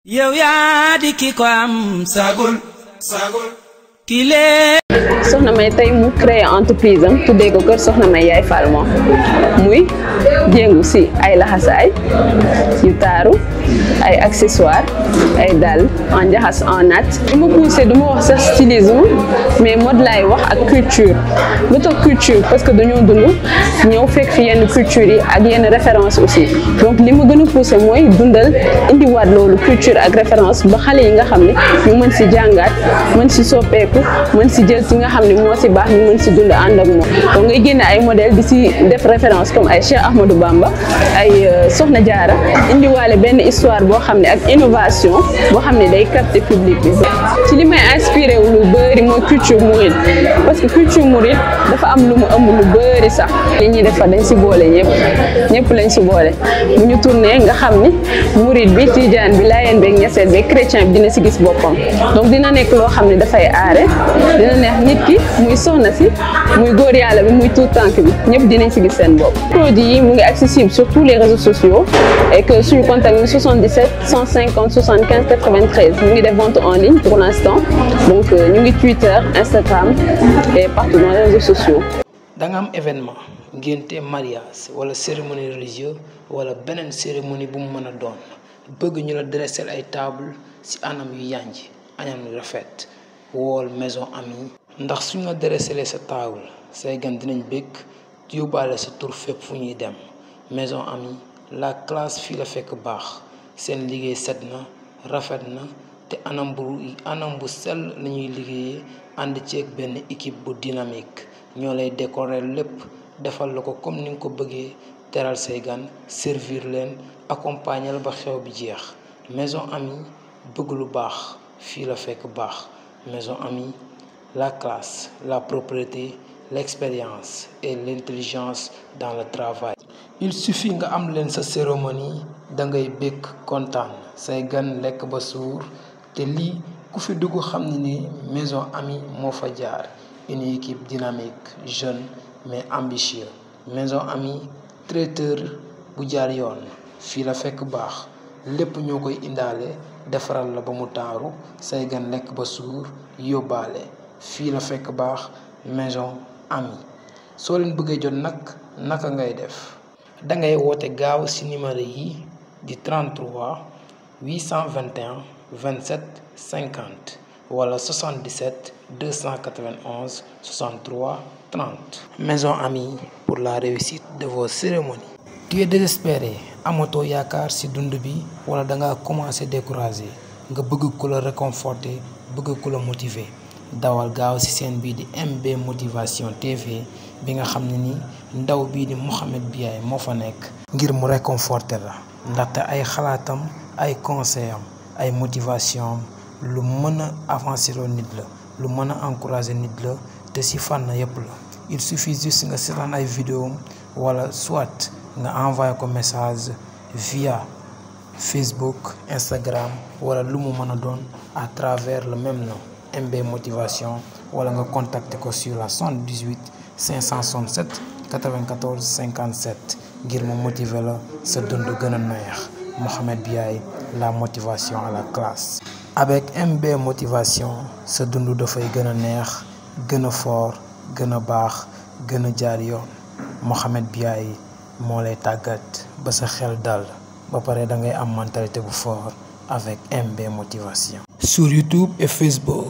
yow yaa di ki ko am sagul sagul kile soxna may tey mu créé entreprise am tuddee ko kër soxna may yaay Fall moom muy jéngu si ay laxasaay yu taaru ay accessoires ay dàll en njaxas en nat du ma poussé du ma wax sax stylisme mais mode laay wax ak culture lu tax culture parce que dañoo dund ñëw fekk fi yenn culture yi ak yenn référence aussi donc li ma gën a poussé mooy dundal indiwaat loolu culture ak référence ba xale yi nga xam ne ñu mën si jàngaat mën si soppeeku mën si jël si nga xam ne moo si baax ñu mën si dund ànd ak moom donc ngay génne ay modèle di si def référence comme ay Cheikh Ahmadou Bamba ay Soxna Jaara indiwaale benn histoire boo xam ne ak innovation boo xam ne day capter public bi ci li may inspiré wu lu bëri mooy culture mouride parce que culture mouride dafa am lu mu ëmb lu bëri sax li ñuy defar dañ si boole ñëpp ñëpp lañ si boole bu ñu tourné nga xam ni mouride bi tijaan bi laayeen beeg ñeseen beeg chrétien bi dina si gis boppam donc dina nekk loo xam ne dafay aare dina neex nit ki muy soxna si muy góor yàlla bi muy tout tànk bi ñëpp dinañ si gis seen bopp produit yi mu ngi accessible sur tous les réseaux sociaux et que suñu contact mi 77 150 75 93 mu ngi def vente en ligne pour l'instant donc ñu ngi Twitter Instagram et partout dans les réseaux sociaux da nga am événement ngénte mariage wala cérémonie religieuse wala beneen cérémonie bu mu mën a doon bëgg ñu la dresser ay table ci anam yu yànj anam yu rafet wool maison amie ndax suñ la dresser sa table say gan dinañ bëgg yóbbaale sa tur fépp fu ñuy dem maison amie la classe fii la fekk baax seen liggéey set na rafet na te anam bu anam bu sell lañuy liggéeyee ànd ceeg benn équipe bu dynamique ñoo lay décorer lépp defal la ko comme ni nga ko bëggee teral say gan servir leen accompagner la ba xew bi jeex maison amie bëgg lu baax fii la fekk baax maison amie la classe la propreté l'expérience et l'intelligence dans le travail il suffit nga am leen sa cérémonie da ngay bëgg kontaan say gan lekk ba suur te lii ku fi dugg xam ne ni maison amie moo fa jaar une équipe dynamique jeune mais ambitieux maison amie traiteur bu jaar yoon fii la fekk baax lépp ñoo koy indaale defaral la ba mu taaru say gan lekk ba suur yóbbaale fii la fekk baax maison amie soo leen bëggee jot nag naka ngay def dangay woote gaaw ci numéro yi di 33 821 27 50 wala 77 291 63 30 maison amie pour la réussite de vos cérémonies tu es désespéré amatoo yaakaar ci dund bi wala danga commencé découragé nga bëgg ku la réconforter bëgg ku la motiver dawal gaaw ci seen bii di MB motivation TV bi nga xam ne ni ndaw bii di Mouhamed Biaye moo fa nekk ngir mu réconforter la ndaxte ay xalaatam ay conseil am ay motivation am lu mën a avancer loo nit la lu mën a encourager nit la te ci fànn yépp la il suffit juste nga seetaan ay vidéo wala soit nga envoyé ko message via Facebook Instagram wala lu mu mën a doon à travers le même nom MB motivation wala nga contacter ko sur la 78 567 94 57 ngir mu motiver la sa dund gën a neex Mouhamed Biaye la motivation à la classe. avec MB motivation sa dund dafay gën a neex gën a fort gën a baax gën a jaar yoon Mouhamed Biaye moo lay tàggat ba sa xel dal ba pare da ngay am mentalité bu fort avec MB motivation. sur YouTube et Facebook.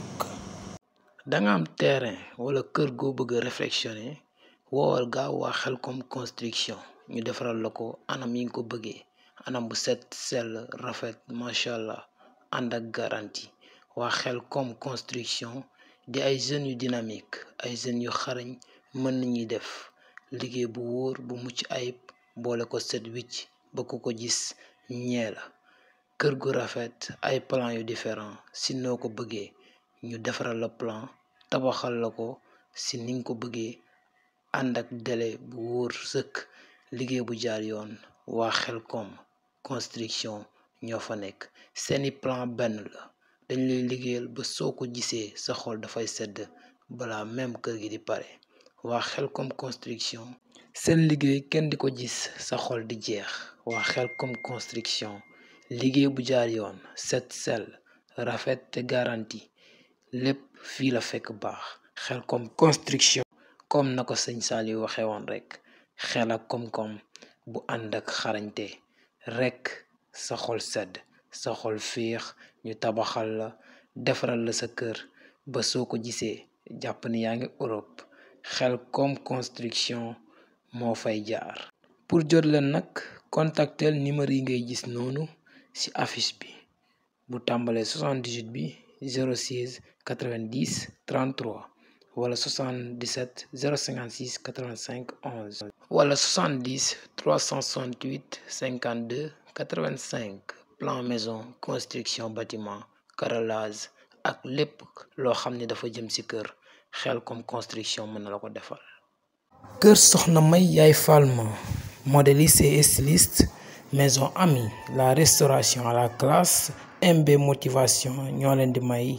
da nga am terrain wala kër goo bëgg a réflexionner woowal gaaw waa Xelcom construction ñu defaral la ko anam yi nga ko bëggee anam bu set sell rafet macha allah. ànd ak garantie waa Xelcom construction di ay jeunes yu dynamique ay jeunes yu xarañ mën nañuy def liggéey bu wóor bu mucc ayib boole ko set wicc ba ku ko gis ñee la kër gu rafet ay plan yu différent si noo ko bëggee ñu defaral la plan tabaxal la ko si ni nga ko bëggee ànd ak délai bu wóor sëkk liggéey bu jaar yoon waa Xelcom construction ñoo fa nekk seeni plan benn la dañ lay liggéeyal ba soo ko gisee sa xol dafay sedd balaa même kër gi di pare waa Xelcom construction seen liggéey kenn di ko gis sa xol di jeex waa Xelcom construction liggéey bu jaar yoon set sell rafet te garanti lépp fii la fekk baax xel comme construction comme na ko sëñ Saliou waxee woon rek xel ak koom-koom bu ànd ak xarañte rek sa xol sedd sa xol féex ñu tabaxal la defaral la sa kër ba soo ko gisee jàpp ni yaa ngi Europe xel comme construction moo fay jaar pour jot leen nag contactel numéro yi ngay gis noonu ci affiche bi bu tàmbalee 78 bi 06 90 33 wala 77 056 85 11 wala 70 368 52 85 plan maison construction bâtiment carrelage ak lépp loo xam ne dafa jëm ci kër xel comme construction mën na la ko defal. kër Soxna May yaay Falma modéliste et styliste maison amie la restauration à la classe MB motivation ñoo leen di may.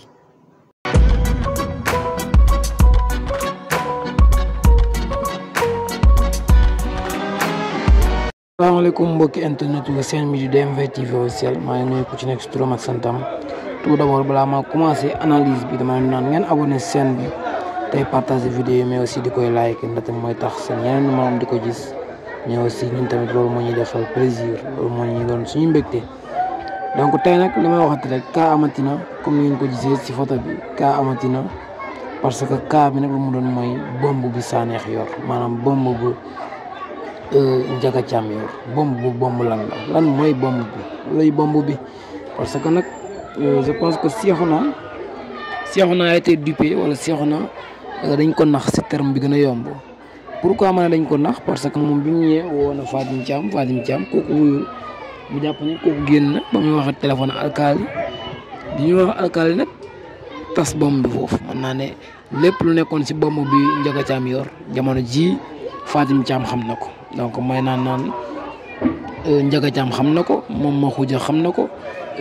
salaamaaleykum mbokki internet yu seen midi DMV TV officiel maa ngi nuyu ku ci nekk si turam ak santam tout d'abord balaa maa commencé analyse bi dama leen naan ngeen abonné chaîne bi tey partager vidéo yi mais aussi di koy like ndaxte mooy tax seen yeneen numéro di ko gis mais aussi ñun tamit loolu moo ñuy defal plaisir loolu moo ñuy doon suñu mbégte donc tey nag li may waxati rek kaa amatina comme ni ngeen ko gisee si photo bi kaa amatina parce que kaa bi nag lu mu doon mooy bomb bi Sanekh yor maanaam bomb bu Njaga Caam yor bomb bu bomb lan la lan mooy bomb bi lay bomb bi parce que nag je pense que Cheikhouna Cheikhouna a été dupé wala Cheikhouna dañ ko nax si terme bi gën a yomb pourquoi ma ne dañ ko nax parce que moom bi mu ñëwee woo na Fatim Thiam Fatim Thiam kooku wuyul mu jàpp ne kooku génn na ba muy wax ak téléphone alkaali bi ñuy wax alkaali nag tas bomb bi foofu mën naa ne lépp lu nekkoon si bomb bi Njaga Caam yor jamono ji Fatim Thiam xam na ko donc may naan naan Njaga Caam xam na ko moom ma xuja xam na ko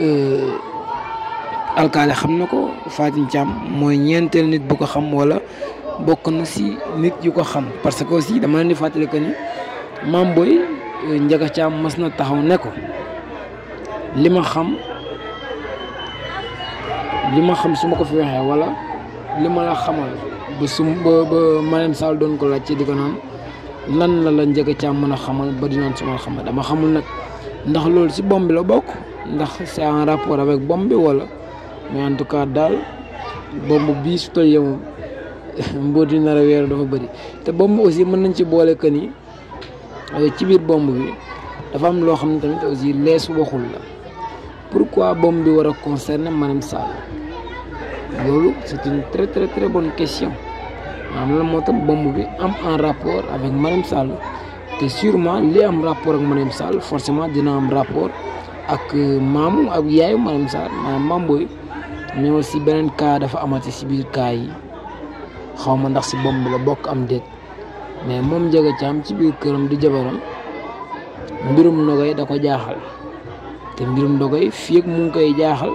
alkaali xam na ko Fatim Thiam mooy ñeenteel nit bu ko xam wala bokk na si nit yu ko xam parce que aussi dama leen di fàttali que ni maam booy Njaga Caam mas na taxaw ne ko li ma xam li ma xam su ma ko fi waxee wala li ma la xamal ba su ba ba Marème Sall doon ko laajte di ko naan lan la la Njaga Caam mën a xamal ba di naan su ma xamal dama xamul nag ndax loolu si bomb bi la bokk ndax c'est en rapport avec bomb bi wala mais en tout cas daal bomb bii su toll yow mbóot yi nar a weeru dafa bëri te bomb aussi mën nañ ci boole que ni ci biir bomb bi dafa am loo xam ne tamit aussi lees waxul la pourquoi bomb bi war a concerner Marème Sall loolu c'est une très très très bonne question maanaam lan moo tax bomb bi am en rapport avec Marème Sall te sûrement li am rapport ak Marème Sall forcément dina am rapport ak maamu ak yaayu Marème Sall maanaam maam booy mais aussi beneen cas dafa amati si biir cas yi xaw ma ndax si bomb bi la bokk am déet mais moom Njaga Caam ci biir këram di jabaram mbirum ndogoy da ko jaaxal te mbirum ndogoy fii ak mu ngi koy jaaxal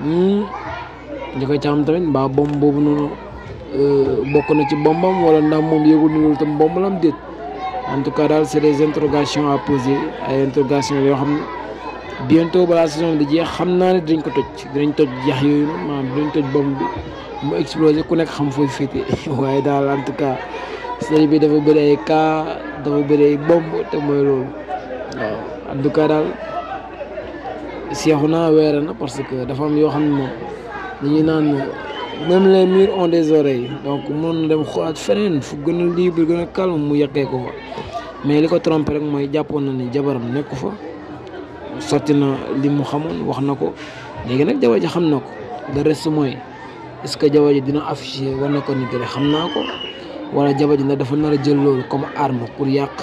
Njaga Caam tamit mbaa bomb boobu noonu bokk na ci bombam wala ndax moom yëgul ni loolu tam bomb la am déet en tout cas daal c'est des interrogations à poser ay interrogations yoo xam ne bientôt balaa saison bi di jeex xam naa ne dinañ ko toj dinañ toj jax yooyu noonu maanaam dinañ toj bomb bi mu explosé ku nekk xam fooy féete waaye daal en tout cas série bi dafa bëri ay cas dafa bëri ay bomb te mooy loolu waaw en tout cas daal Cheikhouna weere na parce que dafa am yoo xam ne moom dañuy naan même les murs ont des oreilles donc mën na dem xoolaat feneen fu gën a libre gën a calme mu yàqee ko fa mais li ko trompé rek mooy jàppoon na ni jabaram nekku fa sotti na li mu xamoon wax na ko léegi nag jabar ji xam na ko le reste mooy est ce que jabar ji dina affiché war na ko ni gën xam naa ko wala jabar ji nag dafa nar a jël loolu comme arme pour yàq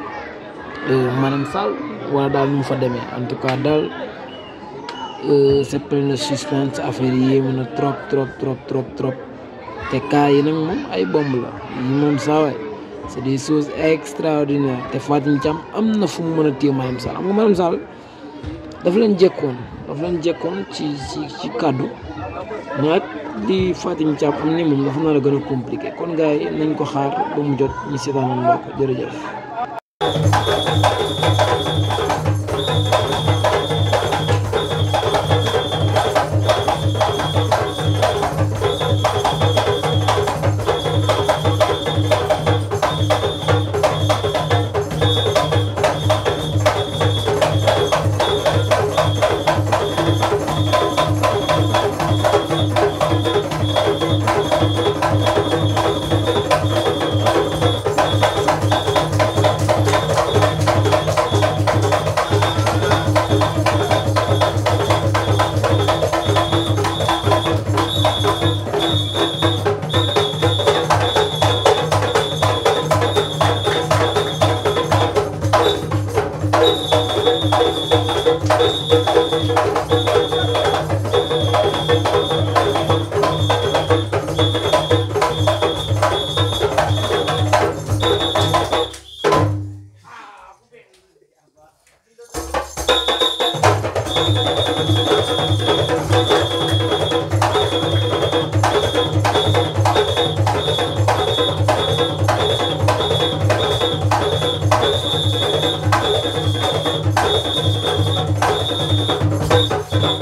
Marème Sall wala daal nu mu fa demee en tout cas daal c'est plein de suspense affaire yi yéemu na trop trop trop trop trop te cas yi nag moom ay bomb la yi moom saa waay c'est des choses extraordinaires te Fatim Thiam am na fu mu mën a téye Marème Sall am nga Marème Sall dafa leen jekkoon dafa leen jekkoon ci ci ci kàddu mais ak di Fatim Thiam am ni moom dafa nar a gën a compliqué kon gars yi nañ ko xaar ba mu jot ñu seetaanal mbokk jërëjëf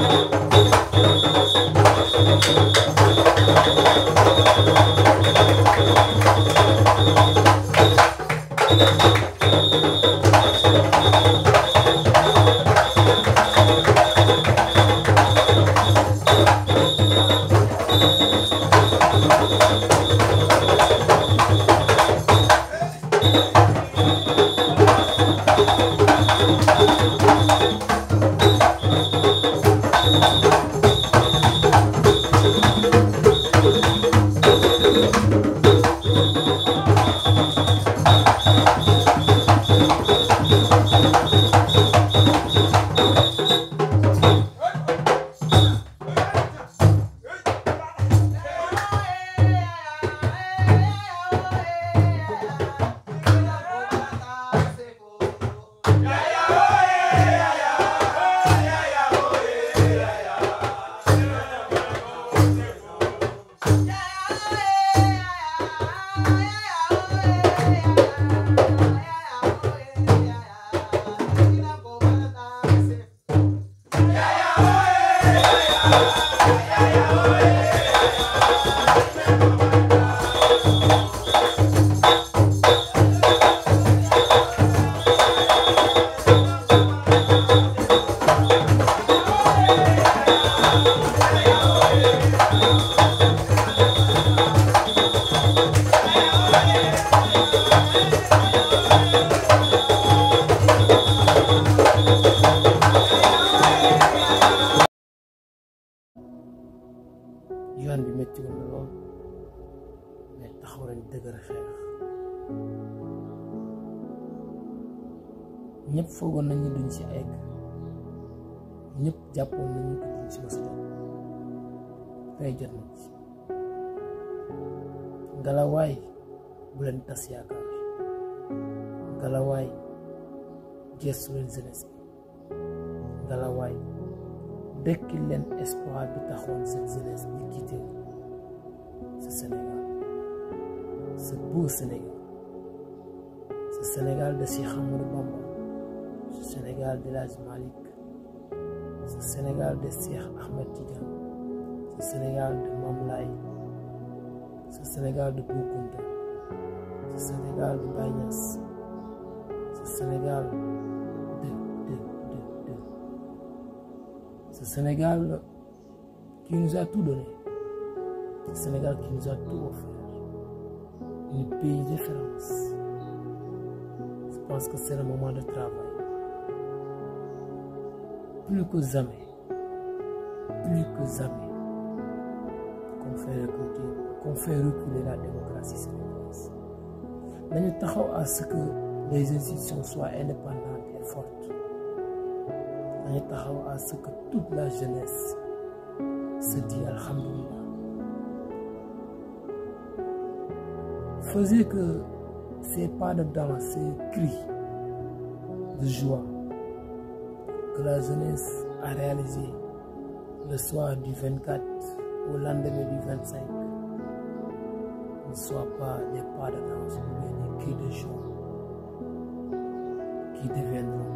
yoon bi métti woon na lool mais taxaw nañ dëgër xeex ñëpp foogoon nañu duñ ci egg ñëpp jàppoon nañu ko duñ ci mës a jot tey jot nañ ci ngalawaay bu leen tas yaakaar ngalawaay gestu leen jeunesse bi ngalawaay dekkil leen espoir bi taxoon cette jeunesse bi quitté ce Sénégal ce beau Sénégal ce Sénégal de Cheikh Amadou Bamba ce Sénégal de El Hadji Malick ce Sénégal de Cheikh Ahmed Tidiane ce Sénégal de Mame Laye ce Sénégal de Bou Kounta ce Sénégal de Baye Niass ce Sénégal de de de de ce Sénégal qui nous a tout donné ce Sénégal qui nous a tout offert une pays de référence je pense que c'est le moment de travail plus que jamais plus que jamais qu'on fait reculer qu'on fait reculer la démocratie sénégalaise nañu taxaw à ce que les institutions soient indépendantes et fortes nañu taxaw à ce que toute la jeunesse se dit alhamdulillah faisait que ces pas de danse, ces cris de joie que la jeunesse a réalisé le soir du 24 au lendemain du 25 ne soient pas des pas de danse mais des cris de joie qui deviendront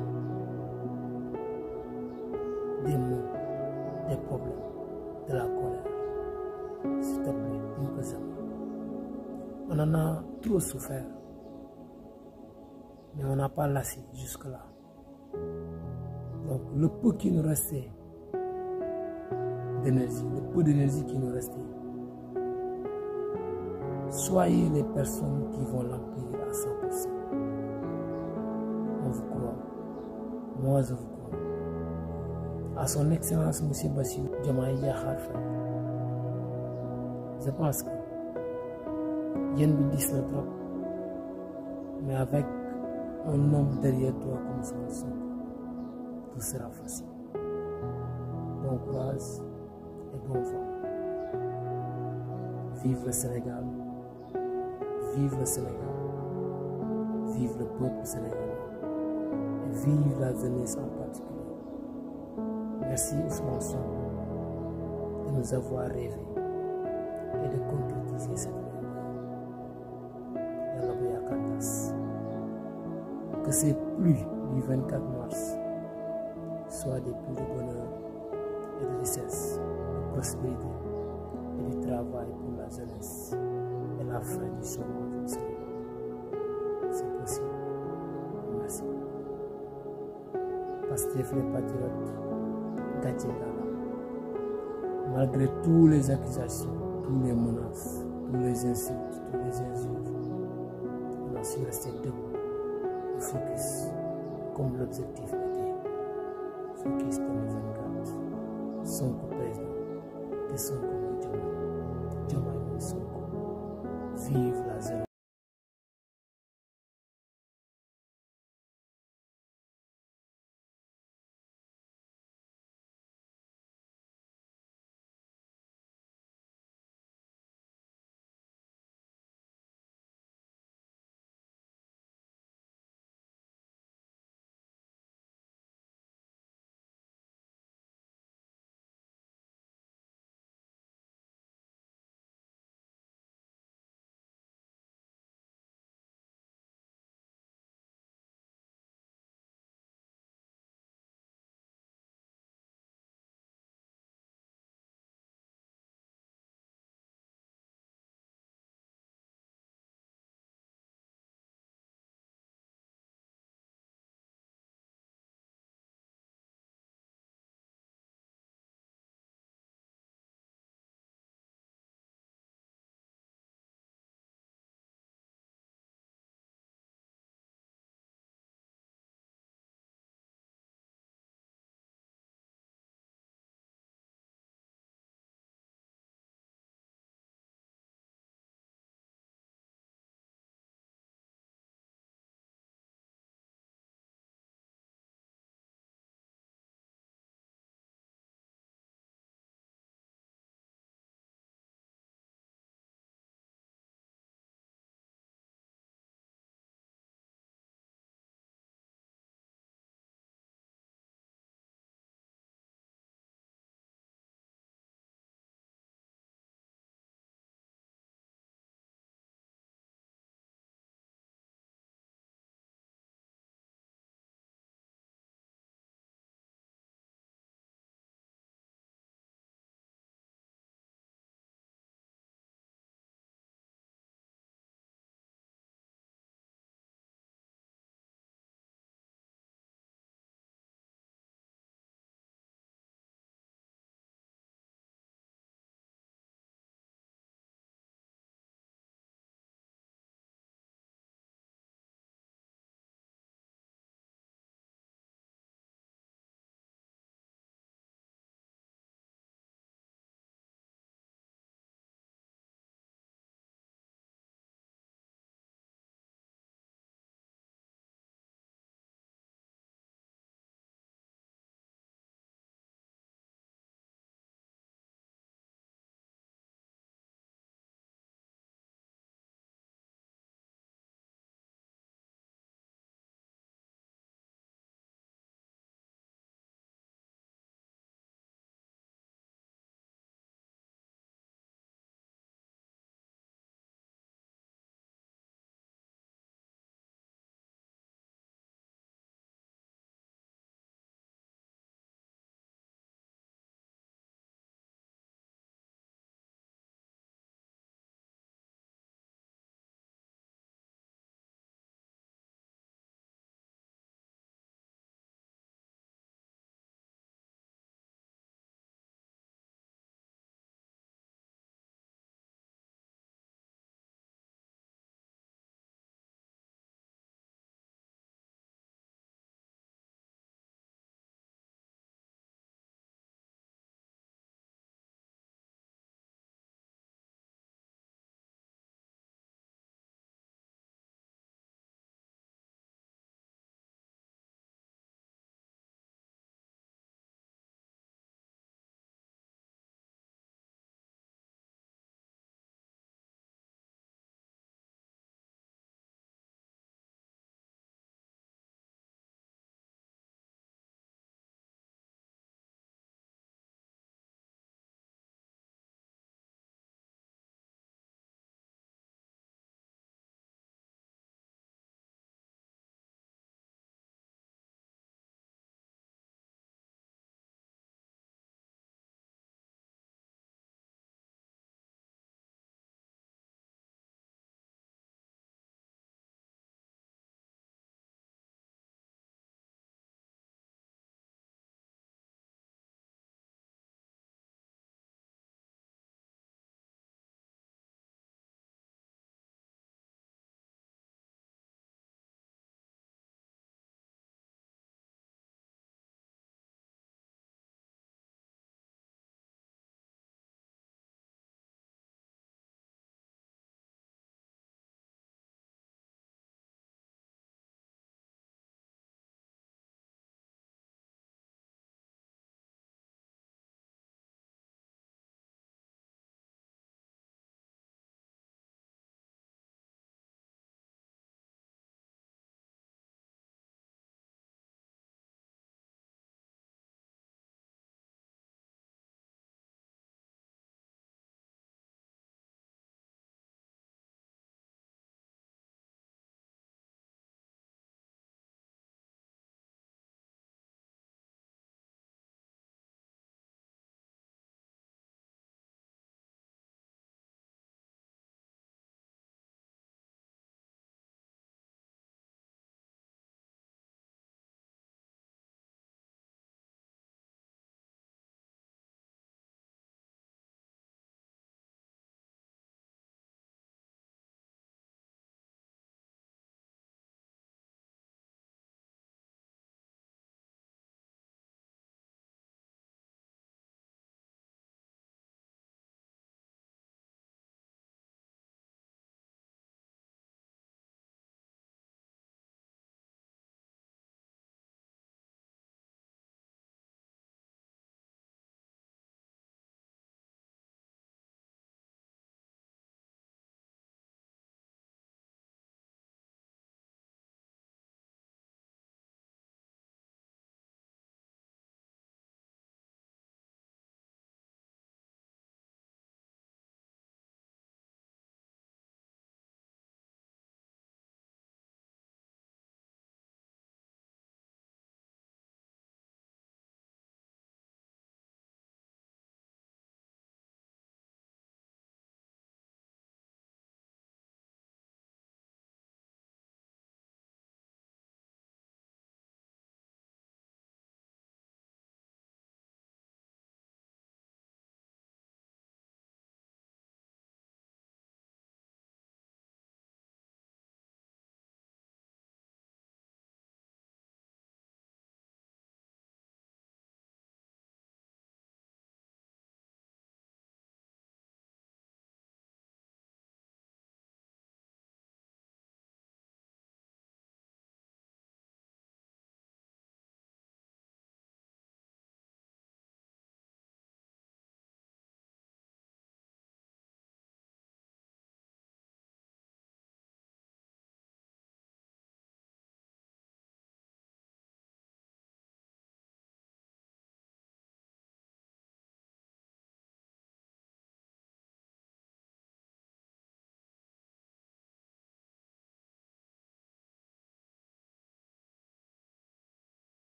des mots, des problèmes, de la colère. S'il te plaît, plus que jamais. On en a trop souffert, mais on n'a pas lassé jusque-là. Donc le peu qui nous restait d'énergie, le peu d'énergie qui nous restait, soyez les personnes qui vont l'emplir à 100%. On vous croit. Moi, je vous crois. À son Excellence, M. Bassirou Diomaye Diakhar Faye, je pense que yéen bi diis na trop mais avec un homme derrière toi comme Ousmane Sonko tout sera facile bon courage et bon vent vive le Sénégal vive le Sénégal vive le peuple sénégalais et vive la jeunesse en particulier merci Ousmane Sonko de nous avoir rêvé et de concrétiser cette rêve yàlla bu yaakaar tas que ces pluies du 24 mars soient des pluies de bonheur et de richesse, de prospérité et du travail pour la jeunesse et la fin du chômage au Sénégal. C'est possible. Merci. Pastef les patriotes, gàcce ngalaama. Malgré toutes les accusations, toutes les menaces, tous les insultes, tous les injures, on a su rester debout, et focus, comme l'objectif était. Focus 2024. Sonko président, te Sonko mooy Diomaye, Diomaye mooy Sonko. Vive la jeunesse.